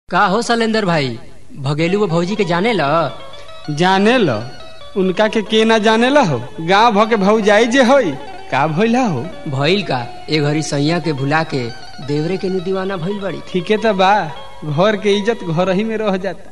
का हो शैलेंद्र भाई भगेलू वो भौजी के जाने ल जाने ल उनका के के ना जाने ला हो गाँव भ के भौजाई जे होई का भइला हो भइल का ए घड़ी सैया के भुला के देवरे के नु दीवाना भइल बड़ी ठीके तो बा घर के इज्जत घर ही में रह जाता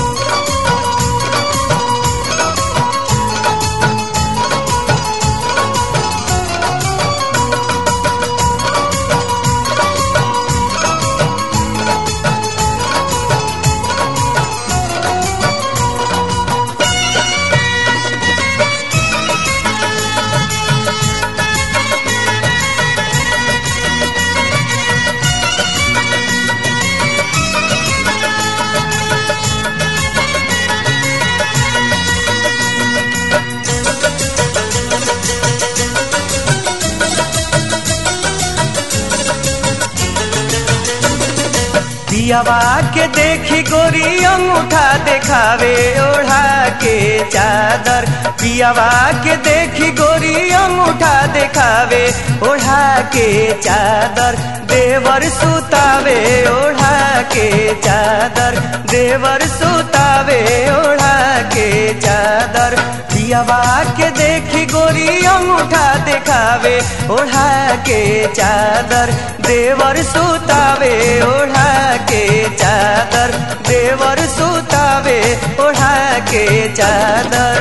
पियावा के देखी गोरी अंगूठा देखावे ओढ़ा के चादर पियावा के देखी गोरी अंगूठा देखावे ओढ़ा के चादर देवर सुतावे ओढ़ा के चादर देवर सुतावे ओढ़ा के चादर पियावा के देखी गोरी अंगूठा देखावे ओढ़ा के चादर देवर सुतावे ओढ़ा के चादर देवर सुतावे ओढ़ा के चादर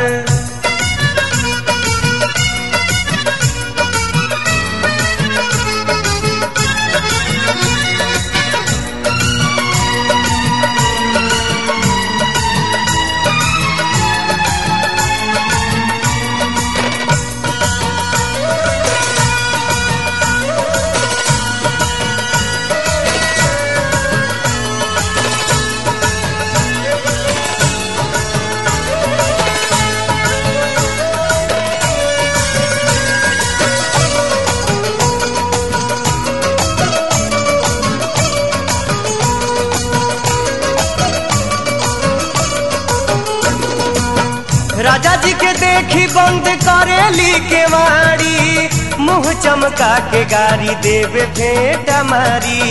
राजा जी के देखी बंद करेली के वाड़ी मुंह चमका के गाड़ी देवे फेंट मारी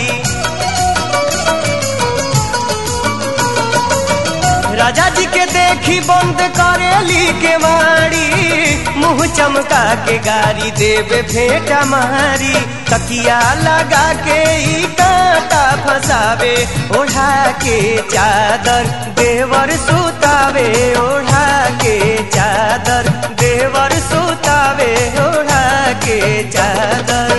राजा जी के देखी बंद करेली के वाड़ी मुंह चमका के गाड़ी देवे भेंट मारी तकिया लगा के ई कांटा फसावे ओढ़ा के चादर देवर सुतावे ओढ़ा के चादर देवर सुतावे ओढ़ा के चादर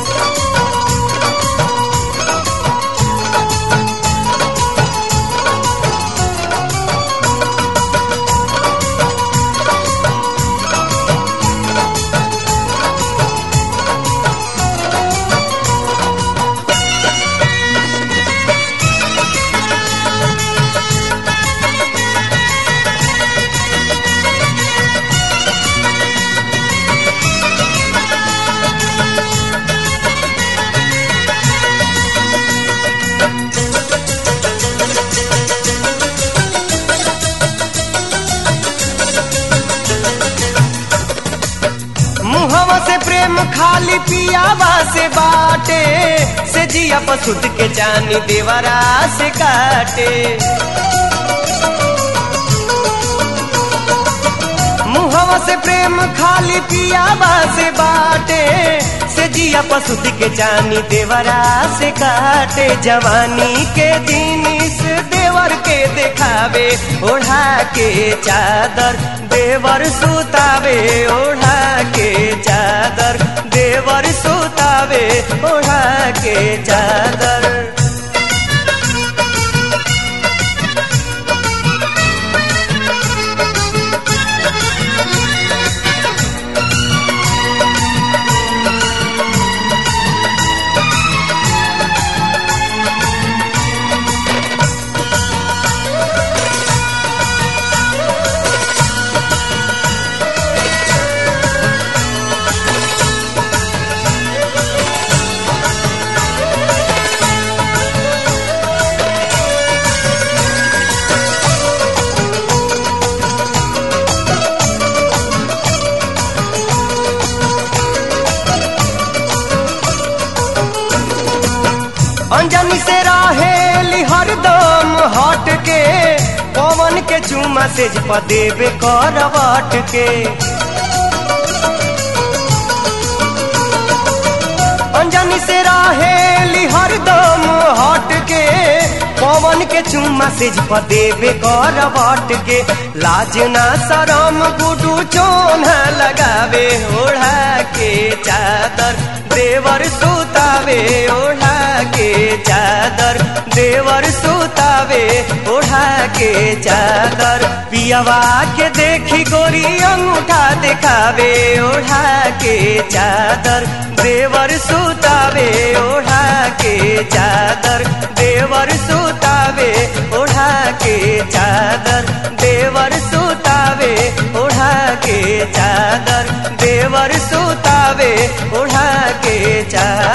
मुहवा से प्रेम खाली पियावा से बाटे से जिया पसुत के जानी देवरा से काटे मुहवा से प्रेम खाली पियावा से बाटे से जिया पसुत के जानी देवरा से काटे जवानी के दिन इस देवर के देखावे ओढ़ा के चादर देवर सुतावे ओढ़ा के चादर देवर सुतावे ओढ़ा के चादर हट के पवन के चुमा से देवे करवट के अंजनी से रहेली हरदम हट के पवन के चुम्मा से देवे करवट के लाज ना शरम गुडू चोन लगावे ओढ़ा के चादर देवर सुतावे ओढ़ा के चादर देवर सुतावे ओढ़ा के चादर पियवा के देखी गोरी अंगूठा दिखावे ओढ़ा के चादर देवर सुतावे ओढ़ा के चादर देवर सुतावे ओढ़ा के चादर देवर सुतावे ओढ़ा के चादर देवर सुतावे ओढ़ा के चादर